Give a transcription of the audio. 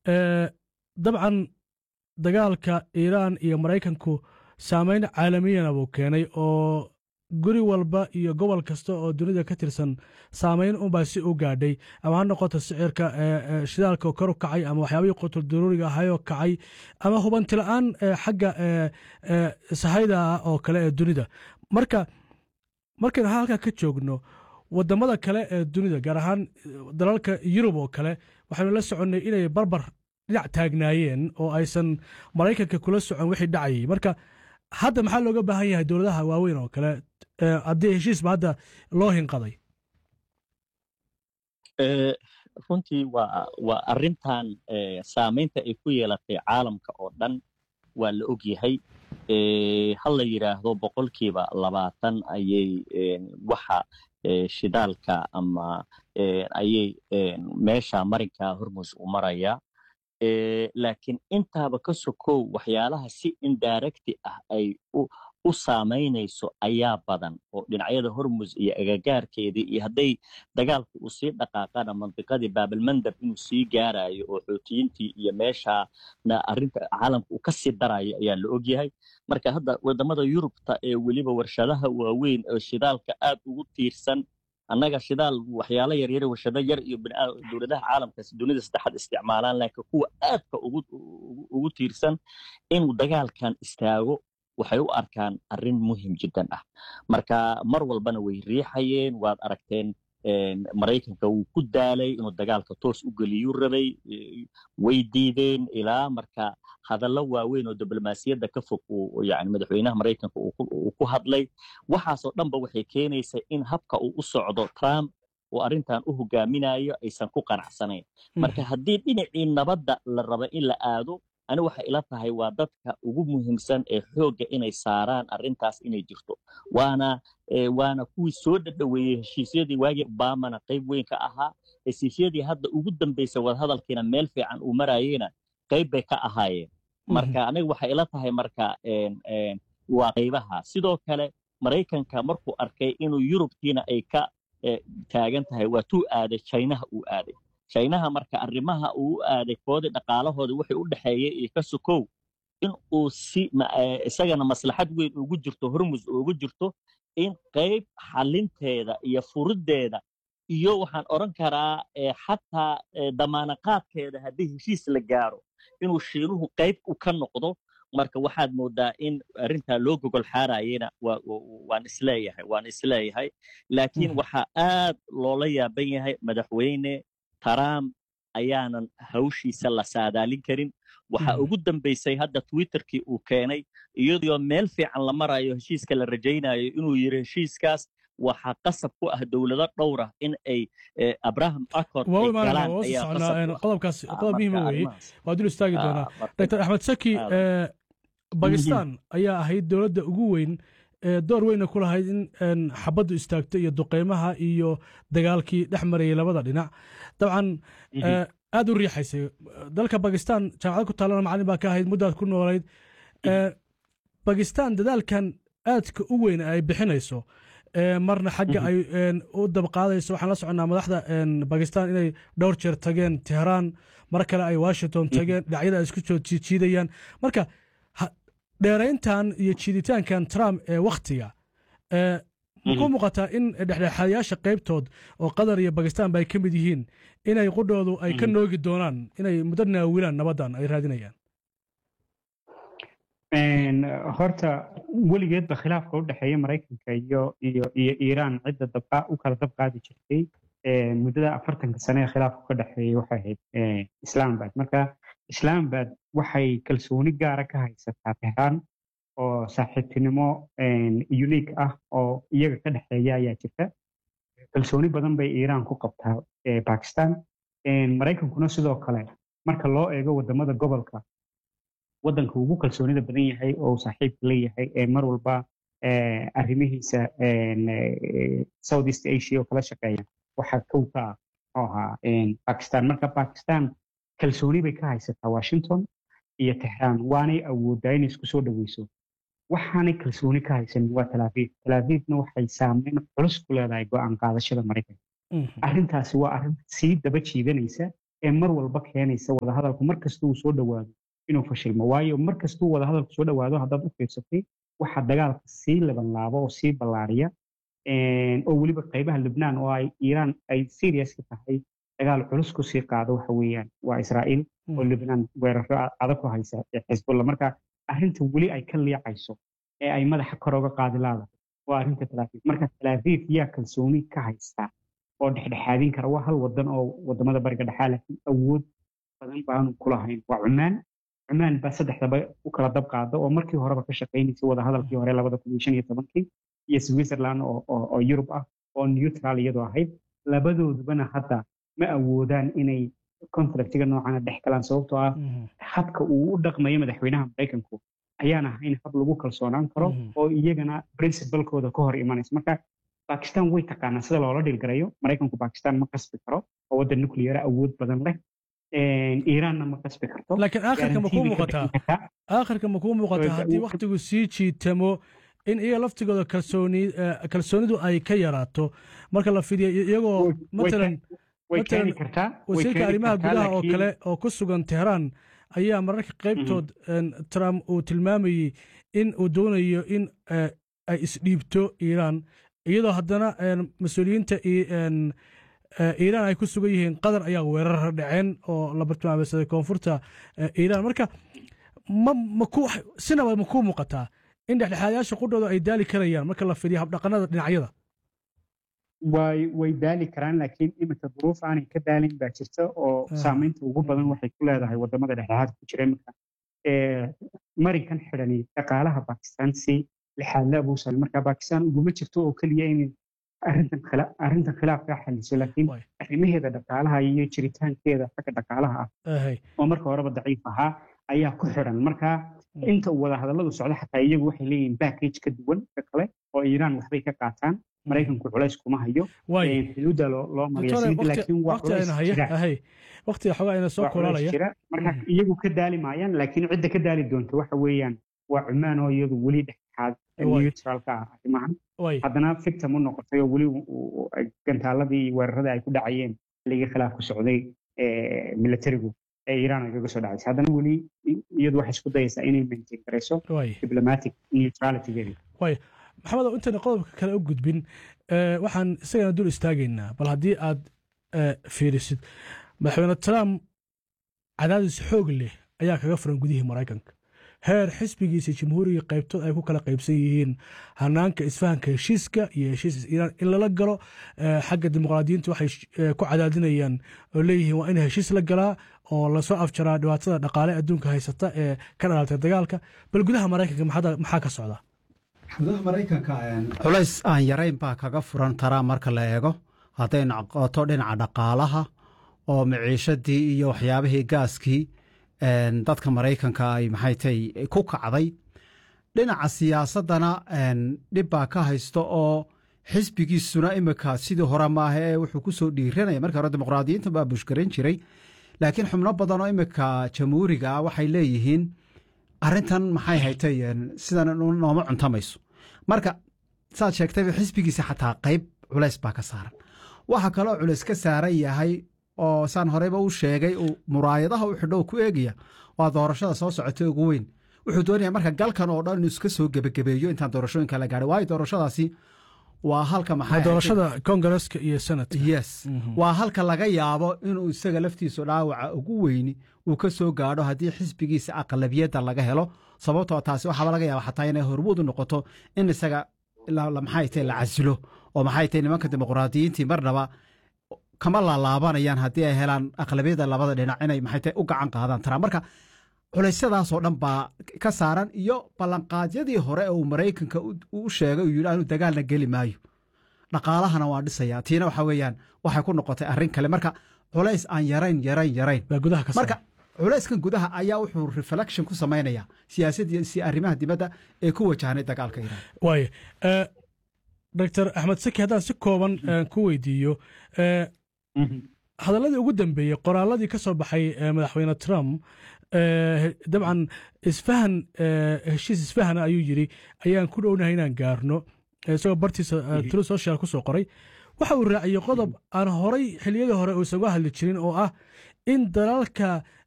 dabcan dagaalka iiraan iyo maraykanku saameyn caalamiyana buu keenay oo guri walba iyo gobol kasta oo dunida ka tirsan saameyn unbaa si u gaadhay ama ha noqoto sicirka shidaalka kor u kacay ama waxyaabihii qutul daruuriga ahayoo kacay ama hubanti la-aan xagga sahayda ah oo kale ee dunida marka markaynu halkaa ka joogno wadamada kale ee dunida gaar ahaan dalalka yurub oo kale waxaynu la soconnay inay barbar dhinac taagnaayeen oo aysan maraykanka kula socon wixii dhacayay marka hadda maxaa looga baahan yahay dowladaha waaweyn oo kale haddii heshiisba hadda loo hinqaday runtii waa waa arrintan saamaynta ay ku yeelatay caalamka oo dhan waa la og yahay ha la yidhaahdo boqolkiiba labaatan ayay waxa shidaalka ama ayay meesha marinka hormus u maraya laakiin intaaba ka sokow waxyaalaha si indirecti ah ay u saamaynayso ayaa badan oo dhinacyada hormus iyo agagaarkeedii iyo hadday dagaalku uu sii dhaqaaqana mandiqadii baabalmandab inuu sii gaarayo oo xoutiyiintii iyo meeshaana arrinta caalamka uu ka sii darayo ayaa la ogyahay marka hadda wadamada yurubta ee weliba warshadaha waaweyn oo shidaalka aad ugu tiirsan annaga shidaal waxyaalo yaryar warshado yar iyo dowladaha caalamka dunida saddexaad isticmaalaan laakiin kuwa aadka ugu tiirsan inuu dagaalkan istaago waxay u arkaan arrin muhim jiddan ah marka mar walbana way riixayeen waad aragteen maraykanka wuu ku daalay inuu dagaalka toos u geliyuu rabay way diideen ilaa marka hadallo waaweyn oo diblomaasiyadda ka fog uu yani madaxweynaha maraykanka uu ku hadlay waxaasoo dhanba waxay keenaysaa in habka uu u socdo trump oo arrintan u hogaaminayo aysan ku qanacsanayn marka haddii dhinacii nabadda la raba in la aado ani waxay ila tahay waa dadka ugu muhiimsan ee xoogga inay saaraan arrintaas inay jirto waana waana kuwii soo dhadhoweeyey heshiisyadii waagii obamana qayb weyn ka ahaa heshiisyadii hadda ugu dambaysa wadahadalkiina meel fiican uu marayeyna qayb bay ka ahaayeen marka aniga waxay ila tahay marka waa qaybaha sidoo kale maraykanka markuu arkay inuu yurubkiina ay ka taagan tahay waa tuu aaday chinaha uu aaday chinaha marka arrimaha uu u aaday koodii dhaqaalahooda waxay u dhexeeyey iyo ka sokow in uu si isagana maslaxad weyn ugu jirto hormus ugu jirto in qayb xalinteeda iyo furiddeeda iyo waxaan odhan karaa xataa damaanaqaadkeeda haddii heshiis la gaaro inuu shiinuhu qayb u ka noqdo marka waxaad moodaa in arrintaa loo gogol xaarayena waan isleeyahay waan isleeyahay laakiin waxaa aad loola yaaban yahay madaxweyne trump ayaanan hawshiisa la saadaalin karin waxaa ugu dambaysay hadda twitterkii uu keenay iyadoo meel fiican la marayo heshiiska la rajaynayo inuu yidhi heshiiskaas waxaa qasab ku ah dowlado dhowra in ay abraham accord qodobkaas qodob muhiima weeye waa dul istaagi doonaa dr axmed saki bakistan ayaa ahayd dowladda ugu weyn door weyna ku lahayd in xabaddu istaagto iyo duqeymaha iyo dagaalkii dhex marayay labada dhinac dabcan aad u riixaysay dalka bakistan jaamacad ku taalana macalin baa ka ahayd muddaad ku noolayd bakistan dadaalkan aadka u weyn ay bixinayso marna xagga ay u dabqaadayso waxaan la soconnaa madaxda bakistan inay dhowr jeer tageen tehraan mar kale ay washington tageen dhinacyada ay isku soo jiidayaan marka dheerayntan iyo jiiditaankan trump ee wakhtiga muku muuqataa in dhexdhexaadayaasha qaybtood oo qatar iyo bakistan ba ay ka mid yihiin inay qudhoodu ay ka noogi doonaan inay muddo naawilaan nabaddan ay raadinayaan horta weligeedba khilaafka u dhexeeya maraykanka iyo iyo iyo iiraan cidda dabqa u kala dabqaadi jirtay muddada afartanka sane ee khilaafku ka dhexeeyay waxay ahayd islaambad marka islaambad waxay kalsooni gaara ka haysataa tehraan oo saaxiibtinimo unique ah oo iyaga ka dhexeeya ayaa jirta kalsooni badan bay iiraan ku qabtaa bakistan maraykankuna sidoo kale marka loo eego wadamada gobolka waddanka ugu kalsoonida badan yahay oo saaxiibka leeyahay ee mar walba arrimihiisa south east asia oo kala shaqeeya waxaa kow ka ah oo ahaa bakistan marka bakistan kalsooni bay ka haysataa washington iyo tehraan waanay awoodaa inay isku soo dhoweyso waxaanay kalsooni ka haysanin waa talaafiif talaafiifna waxay saameyn culus ku leedahay go-aan qaadashada maraykanka arrintaasi waa arrin sii daba jiidanaysa ee mar walba keenaysa wadahadalku mar kasta uu soo dhowaado inuu fashilmo waayo mar kastuu wadahadalku soo dhowaado haddaad u fiirsatay waxa dagaalka sii labanlaabo oo sii ballaariya oo weliba qaybaha lubnaan oo ay iiraan ay serious ka tahay dagaal culus ku sii qaado waxa weeyaan waa israa'iil oo lubnaan weeraro adag ku haysa xisbulla marka arrinta weli ay ka liicayso ee ay madaxa kor oga qaadi laadahay waa arrinta talaafiif marka talaafiif yaa kalsooni ka haysta oo dhexdhexaadin kara waa hal wadan oo wadamada bariga dhexaa laakiin awood badan baanu kulahayn waa cumaan cumaan baa saddexdaba u kala dab qaada oo markii horeba ka shaqaynaysay wadahadalkii hore labada kun iyo shan iyo tobankii iyo switzerland oo yurub ah oo neutral iyadoo ahayd labadoodubana hadda ma awoodaan inay conflictiga noocana dhex galaan sababtoo ah habka uu u dhaqmayo madaxweynaha maraykanku ayaan ahayn hab lagu kalsoonaan karo oo iyagana princibalkooda ka hor imanaysa marka bakistan way taqaanaa sida loola dhilgarayo maraykanku bakistan ma qasbi karo oo waddan nucleara awood badan leh iiraanna ma qasbi karto laakiin aakhirka ma kuu muuqataa aakhirka ma kuu muuqataa haddii wakhtigu sii jiitamo in iyaga laftigooda kalsooni kalsoonidu ay ka yaraato marka la fidiyo iyagoo matalan matalan wasiirka arrimaha gudaha oo kale oo ku sugan teheraan ayaa mararka qaybtood trump uu tilmaamayey in uu doonayo in ay isdhiibto iiraan iyadoo haddana mas-uuliyiinta iiraan ay ku sugan yihiin qatar ayaa weerar dhaceen oo la bartilmaameysaday koonfurta iiraan marka ma maku sinaba ma kuu muuqataa in dhexdhexaadayaasha qudhooda ay daali karayaan marka la fidiyo habdhaqanada dhinacyada way way daali karaan laakiin iminka duruuf aanay ka daalin baa jirta oo saamaynta ugu badan waxay ku leedahay wadamada dhexdhexaadka ku jira iminka marinkan xidhani dhaqaalaha bakistan si lixaadle abuusal marka bakistan uguma jirto oo keliya in arrintan khilaafka xaliso laakiin arrimaheeda dhaqaalaha iyo jiritaankeeda xagga dhaqaalaha ah oo marka horeba daciif ahaa ayaa ku xidhan marka inta uu wadahadalladu socdo xataa iyagu waxay leeyihiin backage ka duwan ka kale oo iiraan waxbay ka qaataan maraykanku culays kuma hayo xuduudda loo waqtiga xogaa ina soo kulaalaya marka iyagu ka daali maayaan laakiin cidda ka daali doonta waxa weeyaan waa cumaan oo iyadu weli dhexdhexaad neutralka ah arrimahan haddana victim u noqotay oo weli gantaaladii iyo weeraradii ay ku dhacayeen xilligii khilaafku socday militarigu ee iiraan ay kaga soo dhacaysa haddana weli iyadu waxay isku dayaysaa inay maintain garayso diplomatic neutralitygeeda maxamed intayna qodobka kale u gudbin waxaan isagana dul istaagaynaa bal haddii aad fiirisid madaxweyne trump cadaadis xoog leh ayaa kaga furan gudihii maraykanka heer xisbigiisa jamhuuriga qaybtood ay ku kala qaybsan yihiin hanaanka isfahanka heshiiska iyo heshiis iiraan in lala galo xagga dimuqraadiyiinta waxay ku cadaadinayaan oo leeyihiin waa in heshiis la galaa oo lasoo afjaraa dhibaatada dhaqaale adduunka haysata ee ka dhalatay dagaalka bal gudaha maraykanka maxaa ka socda gudaha maraykanka culays aan yarayn baa kaga furan taraa marka la eego hadday noqoto dhinaca dhaqaalaha oo miciishadii iyo waxyaabihii gaaskii dadka maraykanka ay maxay tay ku kacday dhinaca siyaasaddana dhib baa ka haysto oo xisbigiisuna imika sidii hore maaha ee wuxuu ku soo dhiiranaya markii hore dimuqraadiyiinta baa bushgaran jiray laakiin xubno badan oo imika jamhuuriga ah waxay leeyihiin arrintan maxay haytay sidan nooma cuntamayso marka saad sheegtayba xisbigiisa xataa qayb culays baa ka saaran waxaa kaloo culays ka saaran yahay oo saan horeyba u sheegay uu muraayadaha u xidho ku eegaya waa doorashada soo socotay ugu weyn wuxuu doonaya marka galkan oo dhan inuu iska soo gebagabeeyo intaan doorashooyinka la gaadhay waayo doorashadaasi waa halka maxay doorashada kongareska iyo senat yes waa halka laga yaabo inuu isaga laftiisu dhaawaca ugu weyni uu ka soo gaadho haddii xisbigiisa aqlabiyadda laga helo sababtoo taasi waxaaba laga yaaba xataa inay hormuud u noqoto in isaga maxay tahay la casilo oo maxay tahay nimanka dimuqraadiyiintii marnaba kama laalaabanayaan haddii ay helaan aqlabiyadda labada dhinac inay maxay tahay u gacan qaadaan taraa marka culeysyadaasoo dhan baa ka saaran iyo ballanqaadyadii hore ee uu maraykanka u sheegay uu yidhi aanu dagaalna geli maayo dhaqaalahana waa dhisaya tiina waxa weeyaan waxay ku noqotay arrin kale marka culays aan yarayn yarayn yarayn marka culayskan gudaha ayaa wuxuu reflection ku samaynayaa siyaasadii si arrimaha dibadda ee ku wajahnay dagaalka iiraan waaye doctor axmed saki haddaan si kooban ku weydiiyo hadalladii ugu dambeeyey qoraaladii ka soo baxay madaxweyne trump dabcan isfahan heshiis isfahana ayuu yidhi ayaan ku dhownahay inaan gaarno isagoo bartiisa tru social ku soo qoray waxa uu raaciyey qodob aan horay xilliyadii hore uusan uga hadli jirin oo ah in dalalka